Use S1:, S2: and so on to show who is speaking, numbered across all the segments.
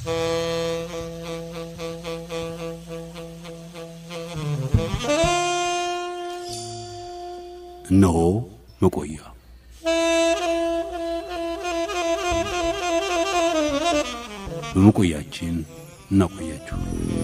S1: እነሆ መቆያ በመቆያችን እናቆያችሁ።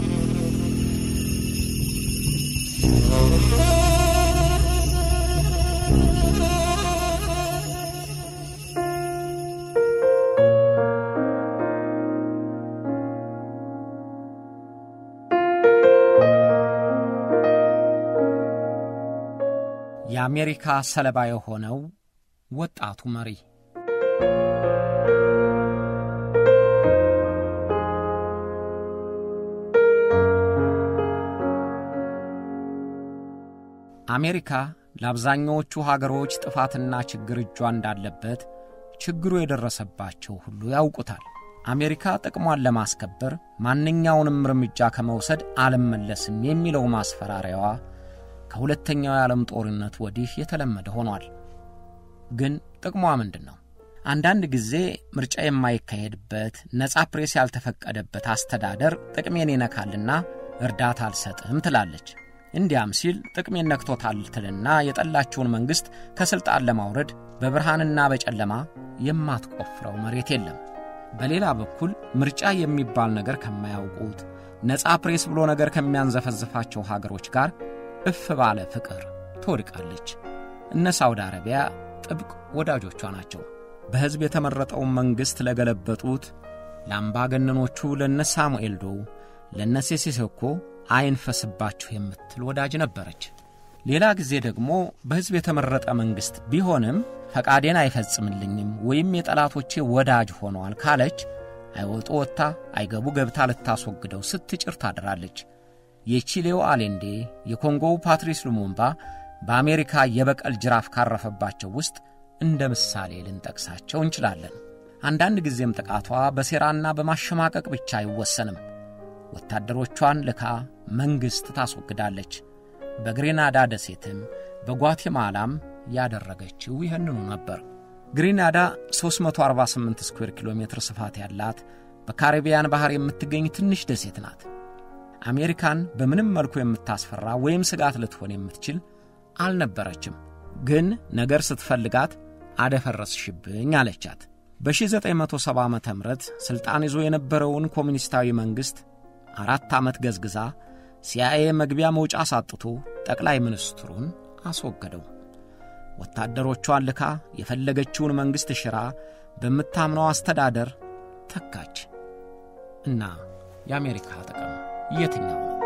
S2: የአሜሪካ ሰለባ የሆነው ወጣቱ መሪ አሜሪካ ለአብዛኛዎቹ ሀገሮች ጥፋትና ችግር እጇ እንዳለበት ችግሩ የደረሰባቸው ሁሉ ያውቁታል። አሜሪካ ጥቅሟን ለማስከበር ማንኛውንም እርምጃ ከመውሰድ አልመለስም የሚለው ማስፈራሪያዋ ከሁለተኛው የዓለም ጦርነት ወዲህ የተለመደ ሆኗል። ግን ጥቅሟ ምንድን ነው? አንዳንድ ጊዜ ምርጫ የማይካሄድበት ነጻ ፕሬስ ያልተፈቀደበት አስተዳደር ጥቅሜን ይነካልና እርዳታ አልሰጥም ትላለች። እንዲያም ሲል ጥቅሜን ነክቶታል ትልና የጠላችውን መንግሥት ከሥልጣን ለማውረድ በብርሃንና በጨለማ የማትቆፍረው መሬት የለም። በሌላ በኩል ምርጫ የሚባል ነገር ከማያውቁት ነጻ ፕሬስ ብሎ ነገር ከሚያንዘፈዝፋቸው ሀገሮች ጋር እፍ ባለ ፍቅር ትወድቃለች። እነ ሳውዲ አረቢያ ጥብቅ ወዳጆቿ ናቸው። በሕዝብ የተመረጠውን መንግሥት ለገለበጡት ለአምባገነኖቹ ለነ ሳሙኤል ዶው ለነ ሴሴሴኮ አይንፈስባችሁ የምትል ወዳጅ ነበረች። ሌላ ጊዜ ደግሞ በሕዝብ የተመረጠ መንግሥት ቢሆንም ፈቃዴን አይፈጽምልኝም ወይም የጠላቶቼ ወዳጅ ሆነዋል ካለች አይወጡ ወጥታ አይገቡ ገብታ ልታስወግደው ስትጭር ታድራለች። የቺሌው አሌንዴ የኮንጎው ፓትሪስ ሉሙምባ በአሜሪካ የበቀል ጅራፍ ካረፈባቸው ውስጥ እንደ ምሳሌ ልንጠቅሳቸው እንችላለን። አንዳንድ ጊዜም ጥቃቷ በሴራና በማሸማቀቅ ብቻ አይወሰንም። ወታደሮቿን ልካ መንግሥት ታስወግዳለች። በግሬናዳ ደሴትም በጓቴማላም ያደረገችው ይህንኑ ነበር። ግሬናዳ 348 ስኩዌር ኪሎ ሜትር ስፋት ያላት በካሪቢያን ባሕር የምትገኝ ትንሽ ደሴት ናት። አሜሪካን በምንም መልኩ የምታስፈራ ወይም ስጋት ልትሆን የምትችል አልነበረችም። ግን ነገር ስትፈልጋት አደፈረስሽብኝ አለቻት። በ1970 ዓ ም ሥልጣን ይዞ የነበረውን ኮሚኒስታዊ መንግሥት አራት ዓመት ገዝግዛ ሲአይኤ መግቢያ መውጫ አሳጥቶ ጠቅላይ ሚኒስትሩን አስወገደው። ወታደሮቿን ልካ የፈለገችውን መንግሥት ሽራ በምታምነው አስተዳደር ተካች። እና የአሜሪካ ጥቅም የትኛው ነው?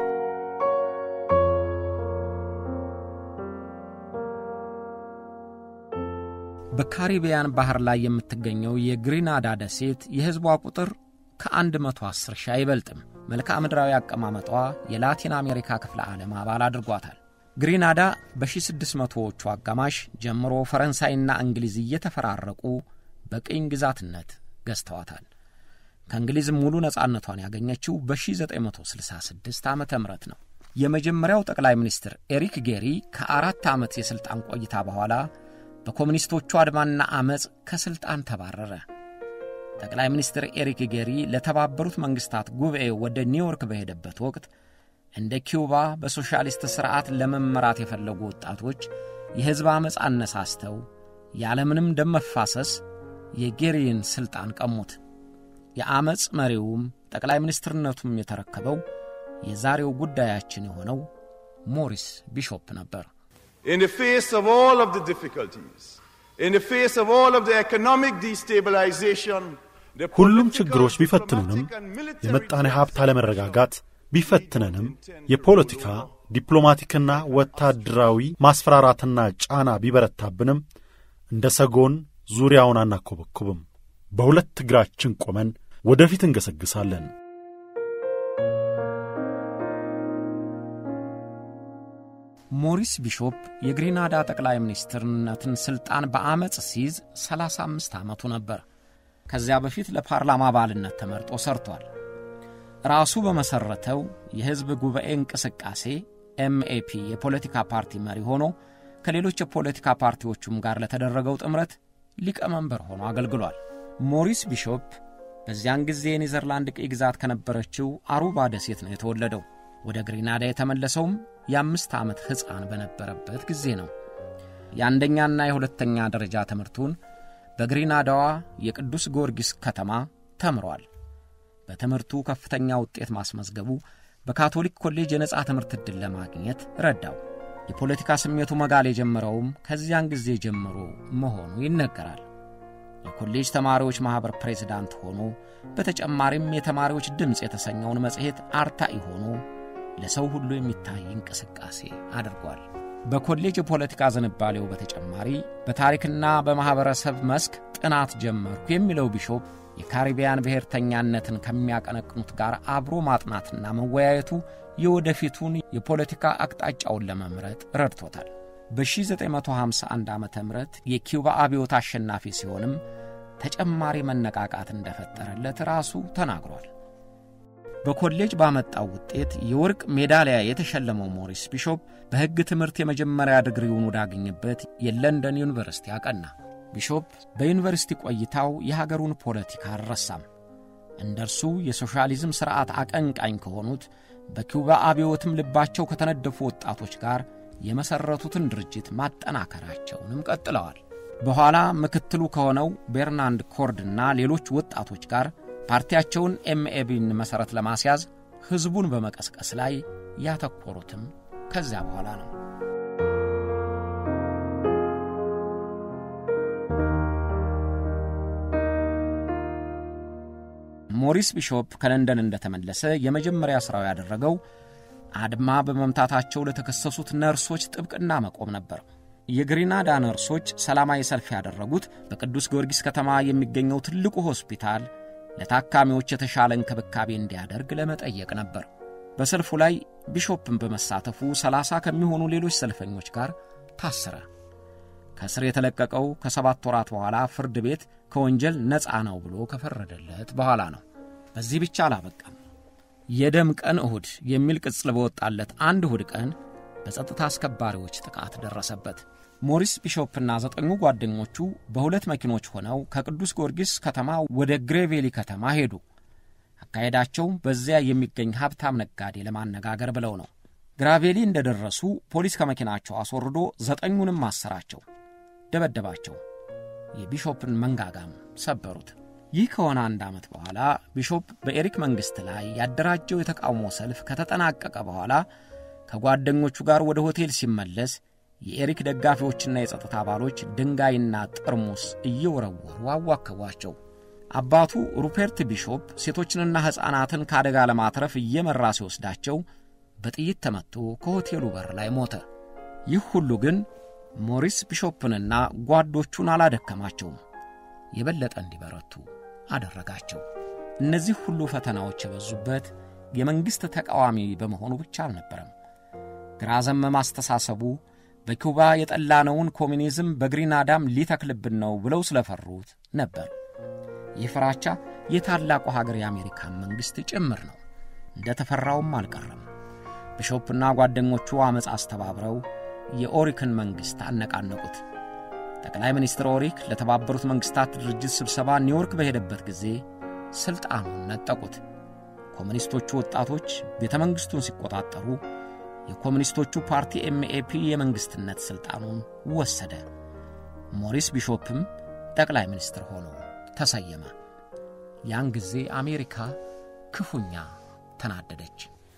S2: በካሪቢያን ባሕር ላይ የምትገኘው የግሪናዳ ደሴት የሕዝቧ ቁጥር ከ110 ሺህ አይበልጥም። መልክዓ ምድራዊ አቀማመጧ የላቲን አሜሪካ ክፍለ ዓለም አባል አድርጓታል። ግሪናዳ በ1600ዎቹ አጋማሽ ጀምሮ ፈረንሳይና እንግሊዝ እየተፈራረቁ በቅኝ ግዛትነት ገዝተዋታል። ከእንግሊዝ ሙሉ ነጻነቷን ያገኘችው በ1966 ዓ ም ነው። የመጀመሪያው ጠቅላይ ሚኒስትር ኤሪክ ጌሪ ከአራት ዓመት የሥልጣን ቆይታ በኋላ በኮሚኒስቶቹ አድማና ዐመፅ ከሥልጣን ተባረረ። ጠቅላይ ሚኒስትር ኤሪክ ጌሪ ለተባበሩት መንግሥታት ጉባኤ ወደ ኒውዮርክ በሄደበት ወቅት እንደ ኪውባ በሶሻሊስት ሥርዓት ለመመራት የፈለጉ ወጣቶች የሕዝብ ዐመፅ አነሳስተው ያለምንም ደም መፋሰስ የጌሪን ሥልጣን ቀሙት። የዐመፅ መሪውም ጠቅላይ ሚኒስትርነቱም የተረከበው የዛሬው ጉዳያችን የሆነው ሞሪስ ቢሾፕ ነበር።
S3: In the face of all of the difficulties, in the face of all of the economic destabilization, the
S4: ሁሉም
S3: political,
S4: ችግሮች ቢፈትኑንም
S3: diplomatic and military
S4: የመጣኔ ሀብት አለመረጋጋት ቢፈትነንም የፖለቲካ ዲፕሎማቲክና ወታደራዊ ማስፈራራትና ጫና ቢበረታብንም እንደ ሰጎን ዙሪያውን አናኮበኩብም። በሁለት እግራችን ቆመን ወደፊት እንገሰግሳለን።
S2: ሞሪስ ቢሾፕ የግሪናዳ ጠቅላይ ሚኒስትርነትን ሥልጣን በዐመፅ ሲይዝ 35 ዓመቱ ነበር። ከዚያ በፊት ለፓርላማ አባልነት ተመርጦ ሰርቷል። ራሱ በመሠረተው የሕዝብ ጉባኤ እንቅስቃሴ ኤምኤፒ የፖለቲካ ፓርቲ መሪ ሆኖ ከሌሎች የፖለቲካ ፓርቲዎቹም ጋር ለተደረገው ጥምረት ሊቀመንበር ሆኖ አገልግሏል። ሞሪስ ቢሾፕ በዚያን ጊዜ የኔዘርላንድ ቅኝ ግዛት ከነበረችው አሩባ ደሴት ነው የተወለደው። ወደ ግሪናዳ የተመለሰውም የአምስት ዓመት ሕፃን በነበረበት ጊዜ ነው። የአንደኛና የሁለተኛ ደረጃ ትምህርቱን በግሪናዳዋ የቅዱስ ጊዮርጊስ ከተማ ተምሯል። በትምህርቱ ከፍተኛ ውጤት ማስመዝገቡ በካቶሊክ ኮሌጅ የነጻ ትምህርት ዕድል ለማግኘት ረዳው። የፖለቲካ ስሜቱ መጋል የጀመረውም ከዚያን ጊዜ ጀምሮ መሆኑ ይነገራል። የኮሌጅ ተማሪዎች ማኅበር ፕሬዝዳንት ሆኖ በተጨማሪም የተማሪዎች ድምፅ የተሰኘውን መጽሔት አርታኢ ሆኖ ለሰው ሁሉ የሚታይ እንቅስቃሴ አድርጓል። በኮሌጅ የፖለቲካ ዝንባሌው በተጨማሪ በታሪክና በማኅበረሰብ መስክ ጥናት ጀመርኩ የሚለው ቢሾፕ የካሪቢያን ብሔርተኛነትን ከሚያቀነቅኑት ጋር አብሮ ማጥናትና መወያየቱ የወደፊቱን የፖለቲካ አቅጣጫውን ለመምረጥ ረድቶታል። በ1951 ዓ ም የኪውባ አብዮት አሸናፊ ሲሆንም ተጨማሪ መነቃቃት እንደፈጠረለት ራሱ ተናግሯል። በኮሌጅ ባመጣው ውጤት የወርቅ ሜዳሊያ የተሸለመው ሞሪስ ቢሾፕ በሕግ ትምህርት የመጀመሪያ ድግሪውን ወዳገኘበት የለንደን ዩኒቨርሲቲ አቀና። ቢሾፕ በዩኒቨርሲቲ ቆይታው የሀገሩን ፖለቲካ አልረሳም። እንደ እርሱ የሶሻሊዝም ሥርዓት አቀንቃኝ ከሆኑት በኪውባ አብዮትም ልባቸው ከተነደፉ ወጣቶች ጋር የመሠረቱትን ድርጅት ማጠናከራቸውንም ቀጥለዋል። በኋላ ምክትሉ ከሆነው ቤርናንድ ኮርድና ሌሎች ወጣቶች ጋር ፓርቲያቸውን ኤምኤቢን መሠረት ለማስያዝ ሕዝቡን በመቀስቀስ ላይ ያተኮሩትም ከዚያ በኋላ ነው። ሞሪስ ቢሾፕ ከለንደን እንደተመለሰ የመጀመሪያ ሥራው ያደረገው አድማ በመምታታቸው ለተከሰሱት ነርሶች ጥብቅና መቆም ነበር። የግሪናዳ ነርሶች ሰላማዊ ሰልፍ ያደረጉት በቅዱስ ጊዮርጊስ ከተማ የሚገኘው ትልቁ ሆስፒታል ለታካሚዎች የተሻለ እንክብካቤ እንዲያደርግ ለመጠየቅ ነበር። በሰልፉ ላይ ቢሾፕን በመሳተፉ ሰላሳ ከሚሆኑ ሌሎች ሰልፈኞች ጋር ታሰረ። ከእስር የተለቀቀው ከሰባት ወራት በኋላ ፍርድ ቤት ከወንጀል ነፃ ነው ብሎ ከፈረደለት በኋላ ነው። በዚህ ብቻ አላበቃም። የደም ቀን እሁድ የሚል ቅጽል በወጣለት አንድ እሁድ ቀን በጸጥታ አስከባሪዎች ጥቃት ደረሰበት። ሞሪስ ቢሾፕና ዘጠኙ ጓደኞቹ በሁለት መኪኖች ሆነው ከቅዱስ ጊዮርጊስ ከተማ ወደ ግሬቬሊ ከተማ ሄዱ። አካሄዳቸው በዚያ የሚገኝ ሀብታም ነጋዴ ለማነጋገር ብለው ነው። ግራቬሊ እንደደረሱ ፖሊስ ከመኪናቸው አስወርዶ ዘጠኙንም አሰራቸው፣ ደበደባቸው። የቢሾፕን መንጋጋም ሰበሩት። ይህ ከሆነ አንድ ዓመት በኋላ ቢሾፕ በኤሪክ መንግሥት ላይ ያደራጀው የተቃውሞ ሰልፍ ከተጠናቀቀ በኋላ ከጓደኞቹ ጋር ወደ ሆቴል ሲመለስ የኤሪክ ደጋፊዎችና የጸጥታ አባሎች ድንጋይና ጠርሙስ እየወረወሩ አዋከቧቸው። አባቱ ሩፐርት ቢሾፕ ሴቶችንና ሕፃናትን ከአደጋ ለማትረፍ እየመራ ሲወስዳቸው በጥይት ተመቶ ከሆቴሉ በር ላይ ሞተ። ይህ ሁሉ ግን ሞሪስ ቢሾፕንና ጓዶቹን አላደከማቸውም፣ የበለጠ እንዲበረቱ አደረጋቸው። እነዚህ ሁሉ ፈተናዎች የበዙበት የመንግሥት ተቃዋሚ በመሆኑ ብቻ አልነበረም። ግራ ዘመም አስተሳሰቡ በኩባ የጠላነውን ኮሚኒዝም በግሪናዳም ሊተክልብን ነው ብለው ስለፈሩት ነበር። ይህ ፍራቻ የታላቁ ሀገር የአሜሪካን መንግሥት ጭምር ነው። እንደ ተፈራውም አልቀረም። ቢሾፕና ጓደኞቹ ዐመፅ አስተባብረው የኦሪክን መንግሥት አነቃነቁት። ጠቅላይ ሚኒስትር ኦሪክ ለተባበሩት መንግሥታት ድርጅት ስብሰባ ኒውዮርክ በሄደበት ጊዜ ሥልጣኑን ነጠቁት። ኮሚኒስቶቹ ወጣቶች ቤተ መንግሥቱን ሲቆጣጠሩ የኮሚኒስቶቹ ፓርቲ ኤምኤፒ የመንግሥትነት ሥልጣኑን ወሰደ። ሞሪስ ቢሾፕም ጠቅላይ ሚኒስትር ሆኖ ተሰየመ። ያን ጊዜ አሜሪካ ክፉኛ ተናደደች።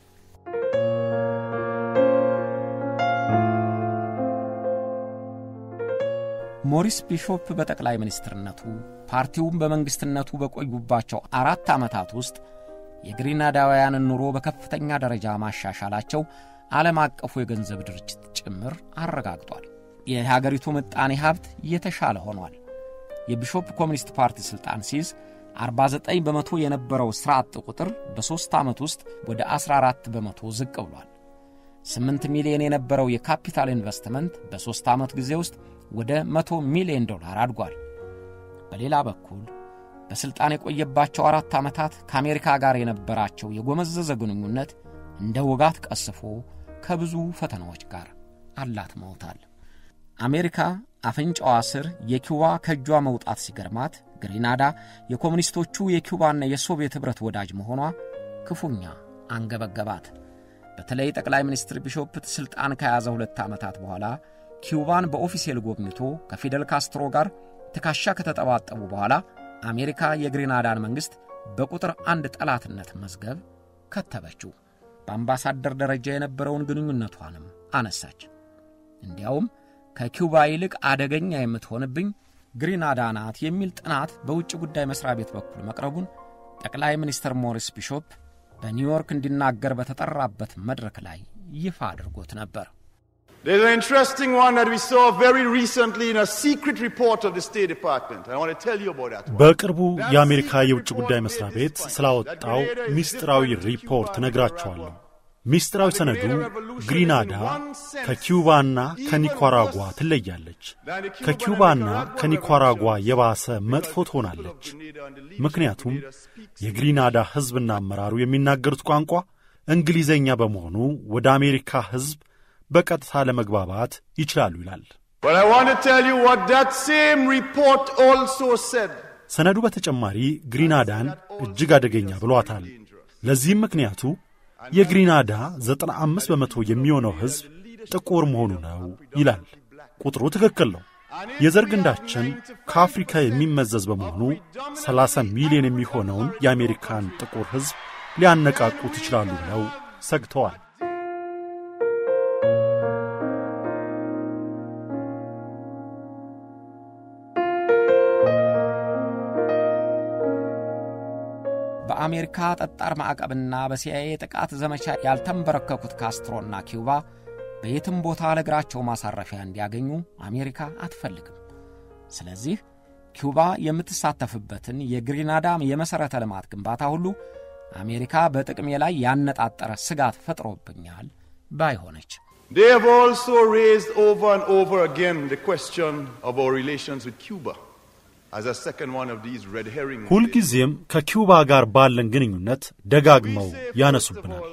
S2: ሞሪስ ቢሾፕ በጠቅላይ ሚኒስትርነቱ ፓርቲውን በመንግሥትነቱ በቆዩባቸው አራት ዓመታት ውስጥ የግሪናዳውያንን ኑሮ በከፍተኛ ደረጃ ማሻሻላቸው ዓለም አቀፉ የገንዘብ ድርጅት ጭምር አረጋግጧል። የሀገሪቱ ምጣኔ ሀብት የተሻለ ሆኗል። የቢሾፕ ኮሚኒስት ፓርቲ ሥልጣን ሲይዝ 49 በመቶ የነበረው ሥራ አጥ ቁጥር በሦስት ዓመት ውስጥ ወደ 14 በመቶ ዝቅ ብሏል። 8 ሚሊዮን የነበረው የካፒታል ኢንቨስትመንት በሦስት ዓመት ጊዜ ውስጥ ወደ 100 ሚሊዮን ዶላር አድጓል። በሌላ በኩል በሥልጣን የቆየባቸው አራት ዓመታት ከአሜሪካ ጋር የነበራቸው የጎመዘዘ ግንኙነት እንደ ውጋት ቀስፎ ከብዙ ፈተናዎች ጋር አላትመውታል። አሜሪካ አፍንጫዋ ስር የኪዋ ከእጇ መውጣት ሲገርማት ግሪናዳ የኮሙኒስቶቹ የኪውባና የሶቪየት ኅብረት ወዳጅ መሆኗ ክፉኛ አንገበገባት። በተለይ ጠቅላይ ሚኒስትር ቢሾፕ ሥልጣን ከያዘ ሁለት ዓመታት በኋላ ኪውባን በኦፊሴል ጎብኝቶ ከፊደል ካስትሮ ጋር ትከሻ ከተጠባጠቡ በኋላ አሜሪካ የግሪናዳን መንግሥት በቁጥር አንድ ጠላትነት መዝገብ ከተበችው። በአምባሳደር ደረጃ የነበረውን ግንኙነቷንም አነሳች። እንዲያውም ከኪውባ ይልቅ አደገኛ የምትሆንብኝ ግሪናዳ ናት የሚል ጥናት በውጭ ጉዳይ መሥሪያ ቤት በኩል መቅረቡን ጠቅላይ ሚኒስትር ሞሪስ ቢሾፕ በኒውዮርክ እንዲናገር በተጠራበት መድረክ ላይ ይፋ አድርጎት ነበር።
S3: There's an interesting one that we saw very recently in a secret report of the State Department. I want to tell you about that one.
S4: በቅርቡ የአሜሪካ የውጭ ጉዳይ መስሪያ ቤት ስላወጣው ሚስጥራዊ ሪፖርት ነግራቸዋለሁ። ሚስጥራዊ ሰነዱ ግሪናዳ ከኪውባና ከኒኳራጓ ትለያለች፣ ከኪውባና ከኒኳራጓ የባሰ መጥፎ ትሆናለች። ምክንያቱም የግሪናዳ ሕዝብና አመራሩ የሚናገሩት ቋንቋ እንግሊዘኛ በመሆኑ ወደ አሜሪካ ሕዝብ በቀጥታ ለመግባባት ይችላሉ ይላል።
S3: But I want to tell you what that same report also said.
S4: ሰነዱ በተጨማሪ ግሪናዳን እጅግ አደገኛ ብሏታል። ለዚህም ምክንያቱ የግሪናዳ 95 በመቶ የሚሆነው ሕዝብ ጥቁር መሆኑ ነው ይላል። ቁጥሩ ትክክል ነው። የዘር ግንዳችን ከአፍሪካ የሚመዘዝ በመሆኑ 30 ሚሊዮን የሚሆነውን የአሜሪካን ጥቁር ሕዝብ ሊያነቃቁት ይችላሉ ብለው ሰግተዋል።
S2: በአሜሪካ ጠጣር ማዕቀብና በሲአይኤ ጥቃት ዘመቻ ያልተንበረከኩት ካስትሮና ኪውባ በየትም ቦታ ለእግራቸው ማሳረፊያ እንዲያገኙ አሜሪካ አትፈልግም። ስለዚህ ኪውባ የምትሳተፍበትን የግሪናዳ የመሠረተ ልማት ግንባታ ሁሉ አሜሪካ በጥቅሜ ላይ ያነጣጠረ ስጋት ፈጥሮብኛል ባይሆነች
S3: They have also raised over and over again the question of our relations with Cuba as a second one of these red herrings.
S4: ሁልጊዜም ከኪውባ ጋር ባለን ግንኙነት ደጋግመው ያነሱብናል።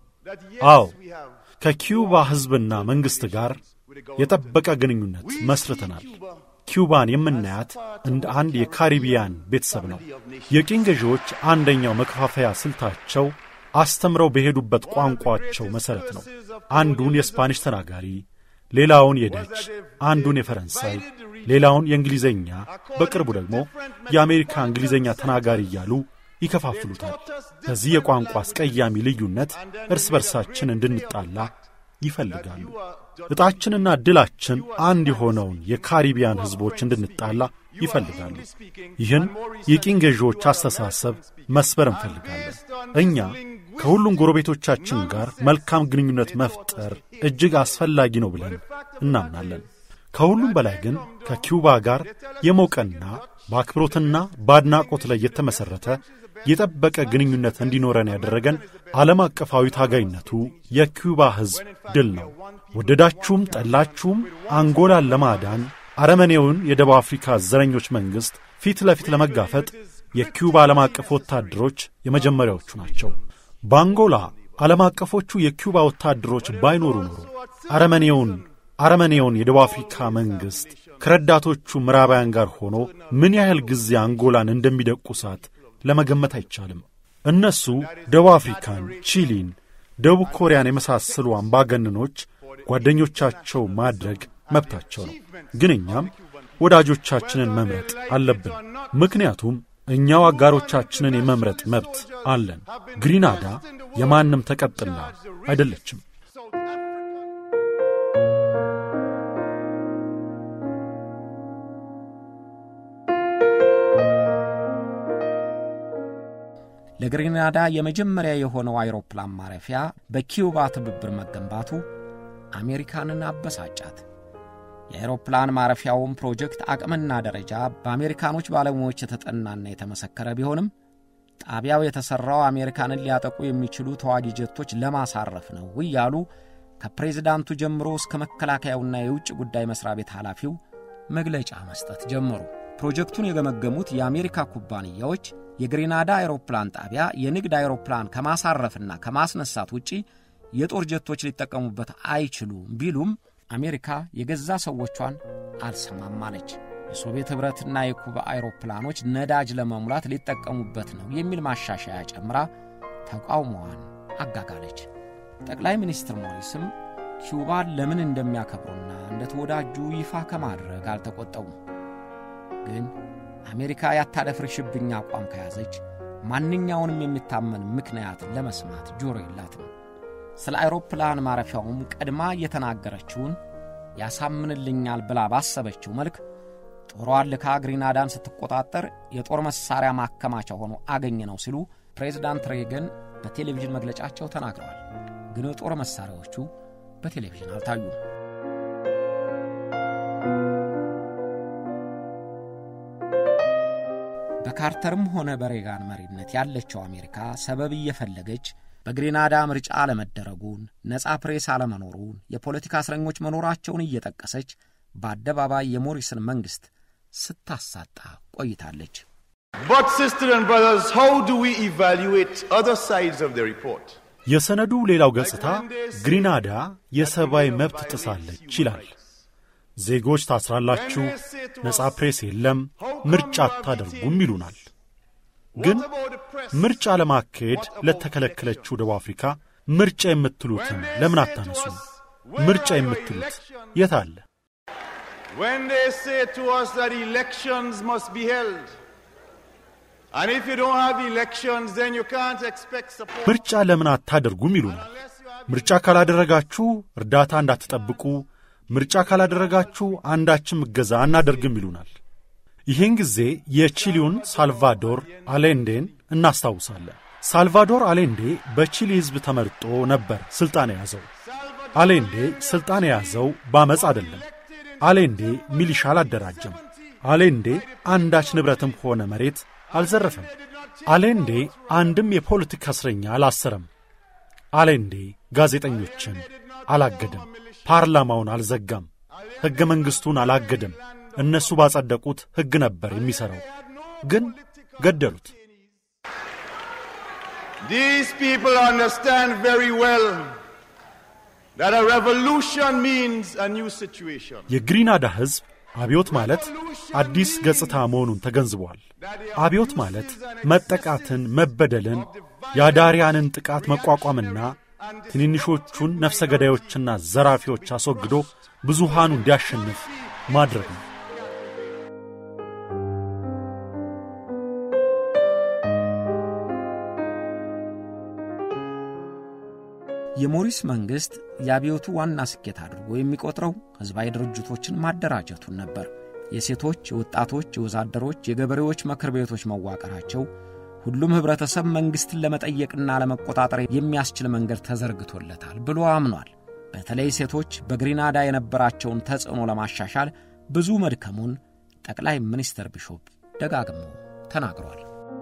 S4: አዎ ከኪውባ ሕዝብና መንግሥት ጋር የጠበቀ ግንኙነት መስርተናል። ኪውባን የምናያት እንደ አንድ የካሪቢያን ቤተሰብ ነው። የቅኝ ገዢዎች አንደኛው መከፋፈያ ስልታቸው አስተምረው በሄዱበት ቋንቋቸው መሠረት ነው። አንዱን የስፓኒሽ ተናጋሪ፣ ሌላውን የደች፣ አንዱን የፈረንሳይ፣ ሌላውን የእንግሊዘኛ፣ በቅርቡ ደግሞ የአሜሪካ እንግሊዘኛ ተናጋሪ እያሉ ይከፋፍሉታል። በዚህ የቋንቋ አስቀያሚ ልዩነት እርስ በርሳችን እንድንጣላ ይፈልጋሉ። ዕጣችንና ድላችን አንድ የሆነውን የካሪቢያን ሕዝቦች እንድንጣላ ይፈልጋሉ። ይህን የቅኝ ገዢዎች አስተሳሰብ መስበር እንፈልጋለን። እኛ ከሁሉም ጎረቤቶቻችን ጋር መልካም ግንኙነት መፍጠር እጅግ አስፈላጊ ነው ብለን እናምናለን። ከሁሉም በላይ ግን ከኪውባ ጋር የሞቀና በአክብሮትና በአድናቆት ላይ የተመሠረተ የጠበቀ ግንኙነት እንዲኖረን ያደረገን ዓለም አቀፋዊ ታጋይነቱ የኪውባ ሕዝብ ድል ነው። ወደዳችሁም ጠላችሁም አንጎላን ለማዳን አረመኔውን የደቡብ አፍሪካ ዘረኞች መንግሥት ፊት ለፊት ለመጋፈጥ የኪውባ ዓለም አቀፍ ወታደሮች የመጀመሪያዎቹ ናቸው። በአንጎላ ዓለም አቀፎቹ የኪውባ ወታደሮች ባይኖሩ ኖሮ አረመኔውን አረመኔውን የደቡብ አፍሪካ መንግሥት ከረዳቶቹ ምዕራባውያን ጋር ሆኖ ምን ያህል ጊዜ አንጎላን እንደሚደቁሳት ለመገመት አይቻልም። እነሱ ደቡብ አፍሪካን፣ ቺሊን፣ ደቡብ ኮሪያን የመሳሰሉ አምባገነኖች ጓደኞቻቸው ማድረግ መብታቸው ነው። ግን እኛም ወዳጆቻችንን መምረጥ አለብን። ምክንያቱም እኛው አጋሮቻችንን የመምረጥ መብት አለን። ግሪናዳ የማንም ተቀጥላ አይደለችም።
S2: ለግሪናዳ የመጀመሪያ የሆነው አይሮፕላን ማረፊያ በኪውባ ትብብር መገንባቱ አሜሪካንን አበሳጫት። የአይሮፕላን ማረፊያውን ፕሮጀክት አቅምና ደረጃ በአሜሪካኖች ባለሙያዎች የተጠናና የተመሰከረ ቢሆንም ጣቢያው የተሠራው አሜሪካንን ሊያጠቁ የሚችሉ ተዋጊ ጀቶች ለማሳረፍ ነው እያሉ ከፕሬዝዳንቱ ጀምሮ እስከ መከላከያውና የውጭ ጉዳይ መሥሪያ ቤት ኃላፊው መግለጫ መስጠት ጀመሩ። ፕሮጀክቱን የገመገሙት የአሜሪካ ኩባንያዎች የግሬናዳ አይሮፕላን ጣቢያ የንግድ አይሮፕላን ከማሳረፍና ከማስነሳት ውጪ የጦር ጀቶች ሊጠቀሙበት አይችሉም ቢሉም አሜሪካ የገዛ ሰዎቿን አልሰማም አለች። የሶቪየት ኅብረትና የኩባ አይሮፕላኖች ነዳጅ ለመሙላት ሊጠቀሙበት ነው የሚል ማሻሻያ ጨምራ ተቃውሞዋን አጋጋለች። ጠቅላይ ሚኒስትር ሞሪስም ኪውባን ለምን እንደሚያከብሩና እንደ ተወዳጁ ይፋ ከማድረግ አልተቆጠቡም። ግን አሜሪካ ያታደፍርሽብኝ አቋም ከያዘች ማንኛውንም የሚታመን ምክንያት ለመስማት ጆሮ የላትም። ስለ አይሮፕላን ማረፊያውም ቀድማ እየተናገረችውን ያሳምንልኛል ብላ ባሰበችው መልክ ጦሯን ልካ ግሪናዳን ስትቆጣጠር የጦር መሣሪያ ማከማቻ ሆኖ አገኘ ነው ሲሉ ፕሬዚዳንት ሬገን በቴሌቪዥን መግለጫቸው ተናግረዋል። ግን የጦር መሣሪያዎቹ በቴሌቪዥን አልታዩም። በካርተርም ሆነ በሬጋን መሪነት ያለችው አሜሪካ ሰበብ እየፈለገች በግሬናዳ ምርጫ አለመደረጉን፣ ነጻ ፕሬስ አለመኖሩን፣ የፖለቲካ እስረኞች መኖራቸውን እየጠቀሰች በአደባባይ የሞሪስን መንግሥት ስታሳጣ ቆይታለች።
S3: But, sisters and brothers, how do we evaluate other sides of the report?
S4: የሰነዱ ሌላው ገጽታ ግሪናዳ የሰብአዊ መብት ጥሳለች ይላል። ዜጎች ታስራላችሁ፣ ነጻ ፕሬስ የለም፣ ምርጫ አታደርጉም ይሉናል። ግን ምርጫ ለማካሄድ ለተከለከለችው ደቡብ አፍሪካ ምርጫ የምትሉትን ለምን አታነሱም? ምርጫ የምትሉት የት አለ?
S3: When they say to us that elections must be held, and if you don't have elections, then you can't expect support.
S4: ምርጫ ለምን አታደርጉም ይሉናል። ምርጫ ካላደረጋችሁ እርዳታ እንዳትጠብቁ፣ ምርጫ ካላደረጋችሁ አንዳችም እገዛ አናደርግም ይሉናል። ይህን ጊዜ የቺሊውን ሳልቫዶር አሌንዴን እናስታውሳለን። ሳልቫዶር አሌንዴ በቺሊ ሕዝብ ተመርጦ ነበር ሥልጣን የያዘው። አሌንዴ ሥልጣን የያዘው በአመፅ አይደለም። አሌንዴ ሚሊሻ አላደራጀም። አሌንዴ አንዳች ንብረትም ሆነ መሬት አልዘረፈም። አሌንዴ አንድም የፖለቲካ እስረኛ አላሰረም። አሌንዴ ጋዜጠኞችን አላገደም። ፓርላማውን አልዘጋም። ሕገ መንግሥቱን አላገደም። እነሱ ባጸደቁት ሕግ ነበር የሚሠራው። ግን ገደሉት።
S3: These people understand very well that a revolution means a new situation.
S4: የግሪናዳ ሕዝብ አብዮት ማለት አዲስ ገጽታ መሆኑን ተገንዝበዋል። አብዮት ማለት መጠቃትን፣ መበደልን፣ የአዳሪያንን ጥቃት መቋቋምና ትንንሾቹን ነፍሰ ገዳዮችና ዘራፊዎች አስወግዶ ብዙሃኑ እንዲያሸንፍ ማድረግ ነው።
S2: የሞሪስ መንግሥት የአብዮቱ ዋና ስኬት አድርጎ የሚቆጥረው ሕዝባዊ ድርጅቶችን ማደራጀቱን ነበር። የሴቶች፣ የወጣቶች፣ የወዛደሮች፣ የገበሬዎች ምክር ቤቶች መዋቀራቸው ሁሉም ኅብረተሰብ መንግሥትን ለመጠየቅና ለመቆጣጠር የሚያስችል መንገድ ተዘርግቶለታል ብሎ አምኗል። በተለይ ሴቶች በግሪናዳ የነበራቸውን ተጽዕኖ ለማሻሻል ብዙ መድከሙን ጠቅላይ ሚኒስትር ቢሾፕ ደጋግመው ተናግሯል።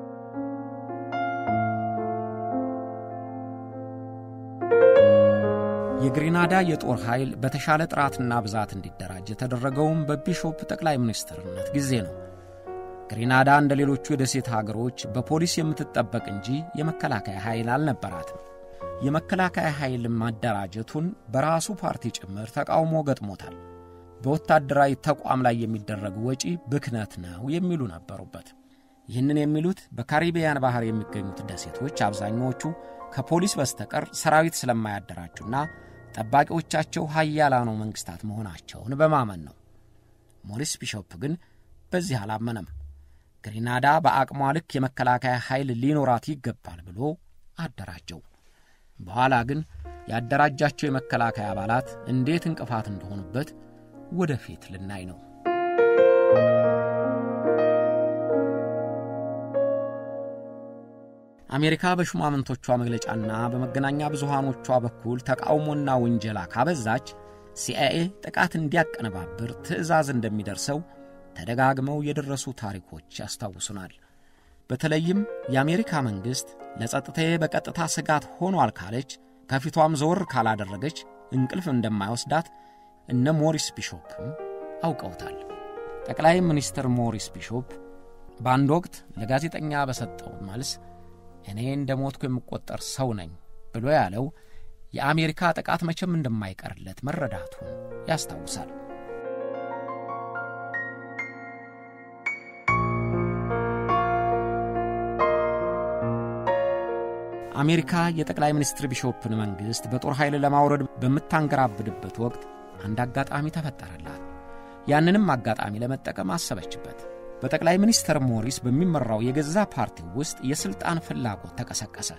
S2: የግሪናዳ የጦር ኃይል በተሻለ ጥራትና ብዛት እንዲደራጅ የተደረገውም በቢሾፕ ጠቅላይ ሚኒስትርነት ጊዜ ነው። ግሪናዳ እንደ ሌሎቹ የደሴት ሀገሮች በፖሊስ የምትጠበቅ እንጂ የመከላከያ ኃይል አልነበራትም። የመከላከያ ኃይል ማደራጀቱን በራሱ ፓርቲ ጭምር ተቃውሞ ገጥሞታል። በወታደራዊ ተቋም ላይ የሚደረግ ወጪ ብክነት ነው የሚሉ ነበሩበት። ይህንን የሚሉት በካሪቢያን ባህር የሚገኙት ደሴቶች አብዛኛዎቹ ከፖሊስ በስተቀር ሰራዊት ስለማያደራጁና ጠባቂዎቻቸው ሀያላኑ መንግሥታት መሆናቸውን በማመን ነው። ሞሪስ ቢሾፕ ግን በዚህ አላመነም። ግሪናዳ በአቅሟ ልክ የመከላከያ ኃይል ሊኖራት ይገባል ብሎ አደራጀው። በኋላ ግን ያደራጃቸው የመከላከያ አባላት እንዴት እንቅፋት እንደሆኑበት ወደፊት ልናይ ነው። አሜሪካ በሹማምንቶቿ መግለጫና በመገናኛ ብዙሃኖቿ በኩል ተቃውሞና ውንጀላ ካበዛች ሲአይኤ ጥቃት እንዲያቀነባብር ትዕዛዝ እንደሚደርሰው ተደጋግመው የደረሱ ታሪኮች ያስታውሱናል። በተለይም የአሜሪካ መንግሥት ለጸጥታዬ በቀጥታ ስጋት ሆኗል ካለች ከፊቷም ዘወር ካላደረገች እንቅልፍ እንደማይወስዳት እነ ሞሪስ ቢሾፕም አውቀውታል። ጠቅላይ ሚኒስትር ሞሪስ ቢሾፕ በአንድ ወቅት ለጋዜጠኛ በሰጠው መልስ እኔ እንደ ሞትኩ የምቆጠር ሰው ነኝ ብሎ ያለው የአሜሪካ ጥቃት መቼም እንደማይቀርለት መረዳቱን ያስታውሳል። አሜሪካ የጠቅላይ ሚኒስትር ቢሾፕን መንግሥት በጦር ኃይል ለማውረድ በምታንገራብድበት ወቅት አንድ አጋጣሚ ተፈጠረላት። ያንንም አጋጣሚ ለመጠቀም አሰበችበት። በጠቅላይ ሚኒስትር ሞሪስ በሚመራው የገዛ ፓርቲው ውስጥ የሥልጣን ፍላጎት ተቀሰቀሰ።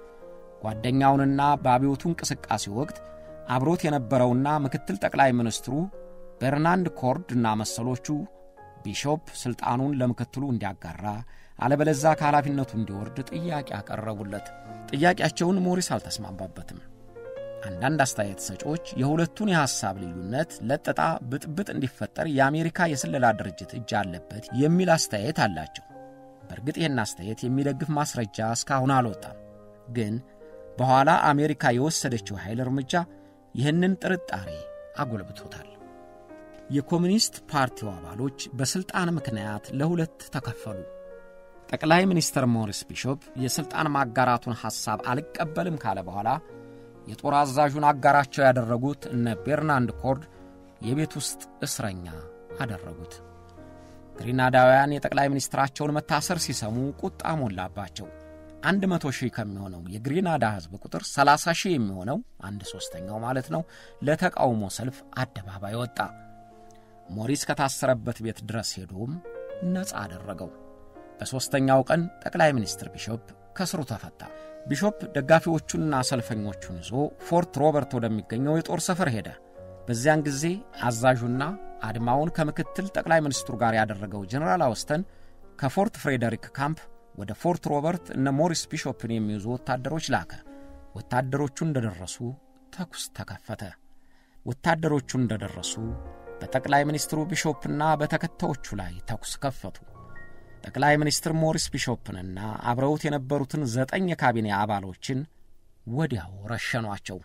S2: ጓደኛውንና በአብዮቱ እንቅስቃሴ ወቅት አብሮት የነበረውና ምክትል ጠቅላይ ሚኒስትሩ በርናንድ ኮርድ እና መሰሎቹ ቢሾፕ ሥልጣኑን ለምክትሉ እንዲያጋራ አለበለዛ ከኃላፊነቱ እንዲወርድ ጥያቄ አቀረቡለት። ጥያቄያቸውን ሞሪስ አልተስማማበትም። አንዳንድ አስተያየት ሰጪዎች የሁለቱን የሐሳብ ልዩነት ለጥጣ ብጥብጥ እንዲፈጠር የአሜሪካ የስለላ ድርጅት እጅ አለበት የሚል አስተያየት አላቸው። በእርግጥ ይህን አስተያየት የሚደግፍ ማስረጃ እስካሁን አልወጣም። ግን በኋላ አሜሪካ የወሰደችው ኃይል እርምጃ ይህንን ጥርጣሬ አጎልብቶታል። የኮሚኒስት ፓርቲው አባሎች በሥልጣን ምክንያት ለሁለት ተከፈሉ። ጠቅላይ ሚኒስትር ሞሪስ ቢሾፕ የሥልጣን ማጋራቱን ሐሳብ አልቀበልም ካለ በኋላ የጦር አዛዡን አጋራቸው ያደረጉት እነ ቤርናንድ ኮርድ የቤት ውስጥ እስረኛ አደረጉት። ግሪናዳውያን የጠቅላይ ሚኒስትራቸውን መታሰር ሲሰሙ ቁጣ ሞላባቸው። አንድ መቶ ሺህ ከሚሆነው የግሪናዳ ሕዝብ ቁጥር ሰላሳ ሺህ የሚሆነው አንድ ሦስተኛው ማለት ነው ለተቃውሞ ሰልፍ አደባባይ ወጣ። ሞሪስ ከታሰረበት ቤት ድረስ ሄዶም ነፃ አደረገው። በሦስተኛው ቀን ጠቅላይ ሚኒስትር ቢሾፕ ከስሩ ተፈታ። ቢሾፕ ደጋፊዎቹንና ሰልፈኞቹን ይዞ ፎርት ሮበርት ወደሚገኘው የጦር ሰፈር ሄደ። በዚያን ጊዜ አዛዡና አድማውን ከምክትል ጠቅላይ ሚኒስትሩ ጋር ያደረገው ጀኔራል አውስተን ከፎርት ፍሬደሪክ ካምፕ ወደ ፎርት ሮበርት እነ ሞሪስ ቢሾፕን የሚይዙ ወታደሮች ላከ። ወታደሮቹ እንደደረሱ ተኩስ ተከፈተ። ወታደሮቹ እንደደረሱ በጠቅላይ ሚኒስትሩ ቢሾፕና በተከታዮቹ ላይ ተኩስ ከፈቱ። ጠቅላይ ሚኒስትር ሞሪስ ቢሾፕንና አብረውት የነበሩትን ዘጠኝ የካቢኔ አባሎችን ወዲያው ረሸኗቸው።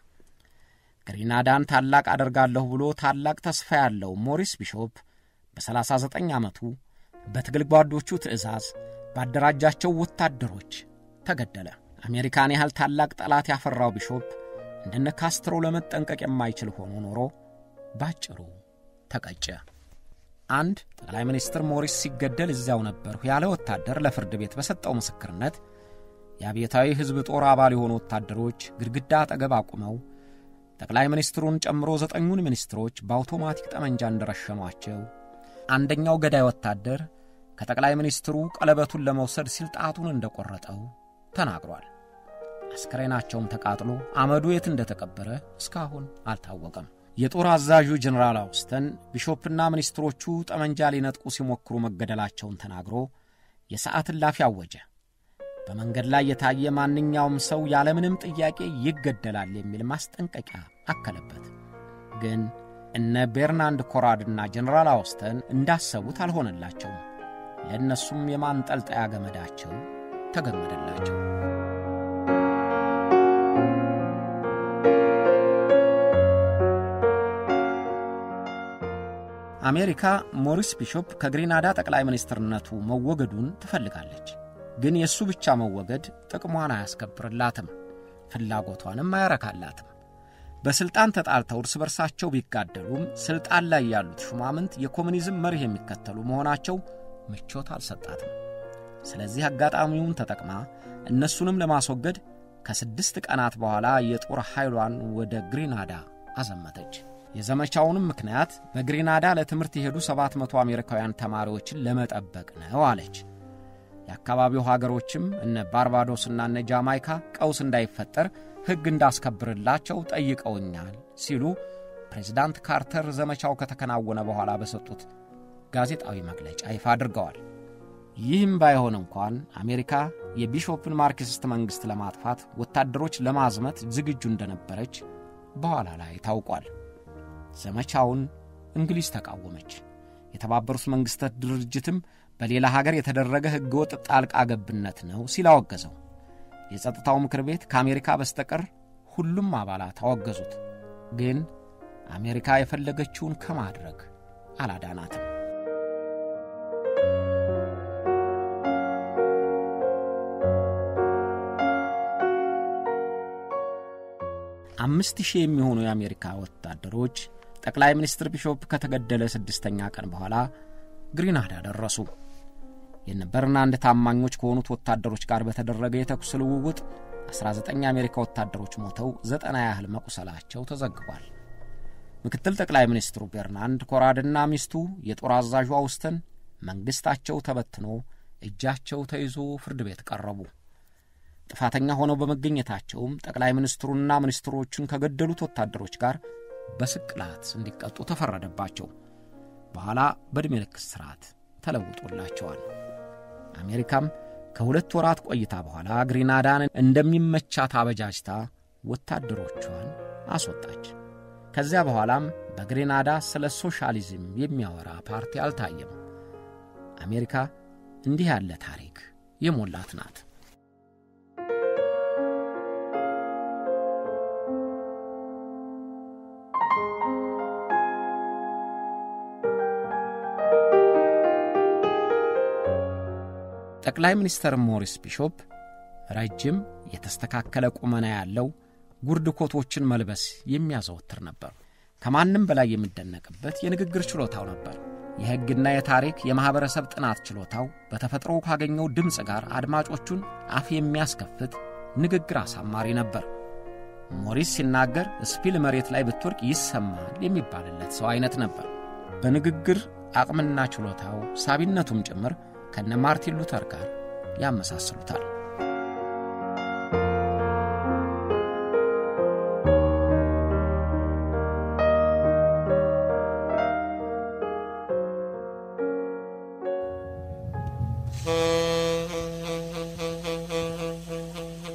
S2: ግሪናዳን ታላቅ አደርጋለሁ ብሎ ታላቅ ተስፋ ያለው ሞሪስ ቢሾፕ በ39 ዓመቱ በትግል ጓዶቹ ትዕዛዝ ባደራጃቸው ወታደሮች ተገደለ። አሜሪካን ያህል ታላቅ ጠላት ያፈራው ቢሾፕ እንደነ ካስትሮ ለመጠንቀቅ የማይችል ሆኖ ኖሮ ባጭሩ ተቀጨ። አንድ ጠቅላይ ሚኒስትር ሞሪስ ሲገደል እዚያው ነበርሁ ያለ ወታደር ለፍርድ ቤት በሰጠው ምስክርነት የአብዮታዊ ሕዝብ ጦር አባል የሆኑ ወታደሮች ግድግዳ አጠገብ አቁመው ጠቅላይ ሚኒስትሩን ጨምሮ ዘጠኙን ሚኒስትሮች በአውቶማቲክ ጠመንጃ እንደረሸኗቸው፣ አንደኛው ገዳይ ወታደር ከጠቅላይ ሚኒስትሩ ቀለበቱን ለመውሰድ ሲል ጣቱን እንደቆረጠው ተናግሯል። አስከሬናቸውም ተቃጥሎ አመዱ የት እንደተቀበረ እስካሁን አልታወቀም። የጦር አዛዡ ጀኔራል አውስተን ቢሾፕና ሚኒስትሮቹ ጠመንጃ ሊነጥቁ ሲሞክሩ መገደላቸውን ተናግሮ የሰዓት እላፊ አወጀ። በመንገድ ላይ የታየ ማንኛውም ሰው ያለምንም ጥያቄ ይገደላል የሚል ማስጠንቀቂያ አከለበት። ግን እነ ቤርናንድ ኮራድና ጀኔራል አውስተን እንዳሰቡት አልሆነላቸውም። ለእነሱም የማንጠልጠያ ገመዳቸው ተገመደላቸው። አሜሪካ ሞሪስ ቢሾፕ ከግሪናዳ ጠቅላይ ሚኒስትርነቱ መወገዱን ትፈልጋለች። ግን የእሱ ብቻ መወገድ ጥቅሟን አያስከብርላትም፣ ፍላጎቷንም አያረካላትም። በሥልጣን ተጣልተው እርስ በርሳቸው ቢጋደሉም ሥልጣን ላይ ያሉት ሹማምንት የኮሙኒዝም መርህ የሚከተሉ መሆናቸው ምቾት አልሰጣትም። ስለዚህ አጋጣሚውን ተጠቅማ እነሱንም ለማስወገድ ከስድስት ቀናት በኋላ የጦር ኃይሏን ወደ ግሪናዳ አዘመተች። የዘመቻውንም ምክንያት በግሪናዳ ለትምህርት የሄዱ ሰባት መቶ አሜሪካውያን ተማሪዎችን ለመጠበቅ ነው አለች። የአካባቢው ሀገሮችም እነ ባርባዶስና እነ ጃማይካ ቀውስ እንዳይፈጠር ሕግ እንዳስከብርላቸው ጠይቀውኛል ሲሉ ፕሬዚዳንት ካርተር ዘመቻው ከተከናወነ በኋላ በሰጡት ጋዜጣዊ መግለጫ ይፋ አድርገዋል። ይህም ባይሆን እንኳን አሜሪካ የቢሾፕን ማርክሲስት መንግሥት ለማጥፋት ወታደሮች ለማዝመት ዝግጁ እንደነበረች በኋላ ላይ ታውቋል። ዘመቻውን እንግሊዝ ተቃወመች። የተባበሩት መንግሥታት ድርጅትም በሌላ ሀገር የተደረገ ሕገወጥ ጣልቃ ገብነት ነው ሲል አወገዘው። የጸጥታው ምክር ቤት ከአሜሪካ በስተቀር ሁሉም አባላት አወገዙት። ግን አሜሪካ የፈለገችውን ከማድረግ አላዳናትም። አምስት ሺህ የሚሆኑ የአሜሪካ ወታደሮች ጠቅላይ ሚኒስትር ቢሾፕ ከተገደለ ስድስተኛ ቀን በኋላ ግሪናዳ ደረሱ። የነ በርናንድ ታማኞች ከሆኑት ወታደሮች ጋር በተደረገ የተኩስ ልውውጥ 19 የአሜሪካ ወታደሮች ሞተው ዘጠና ያህል መቁሰላቸው ተዘግቧል። ምክትል ጠቅላይ ሚኒስትሩ ቤርናንድ ኮራድና ሚስቱ የጦር አዛዡ አውስተን መንግሥታቸው ተበትኖ እጃቸው ተይዞ ፍርድ ቤት ቀረቡ። ጥፋተኛ ሆነው በመገኘታቸውም ጠቅላይ ሚኒስትሩና ሚኒስትሮቹን ከገደሉት ወታደሮች ጋር በስቅላት እንዲቀጡ ተፈረደባቸው። በኋላ በዕድሜ ልክ እስራት ተለውጦላቸዋል። አሜሪካም ከሁለት ወራት ቆይታ በኋላ ግሪናዳን እንደሚመቻት አበጃጅታ ወታደሮቿን አስወጣች። ከዚያ በኋላም በግሬናዳ ስለ ሶሻሊዝም የሚያወራ ፓርቲ አልታየም። አሜሪካ እንዲህ ያለ ታሪክ የሞላት ናት። ጠቅላይ ሚኒስትር ሞሪስ ቢሾፕ ረጅም የተስተካከለ ቁመና ያለው ጉርድ ኮቶችን መልበስ የሚያዘወትር ነበር። ከማንም በላይ የሚደነቅበት የንግግር ችሎታው ነበር። የሕግና የታሪክ የማኅበረሰብ ጥናት ችሎታው በተፈጥሮ ካገኘው ድምፅ ጋር አድማጮቹን አፍ የሚያስከፍት ንግግር አሳማሪ ነበር። ሞሪስ ሲናገር ስፒል መሬት ላይ ብትወድቅ ይሰማል የሚባልለት ሰው አይነት ነበር። በንግግር አቅምና ችሎታው ሳቢነቱም ጭምር ከነ ማርቲን ሉተር ጋር ያመሳስሉታል።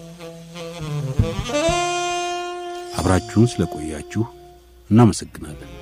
S1: አብራችሁን ስለቆያችሁ እናመሰግናለን።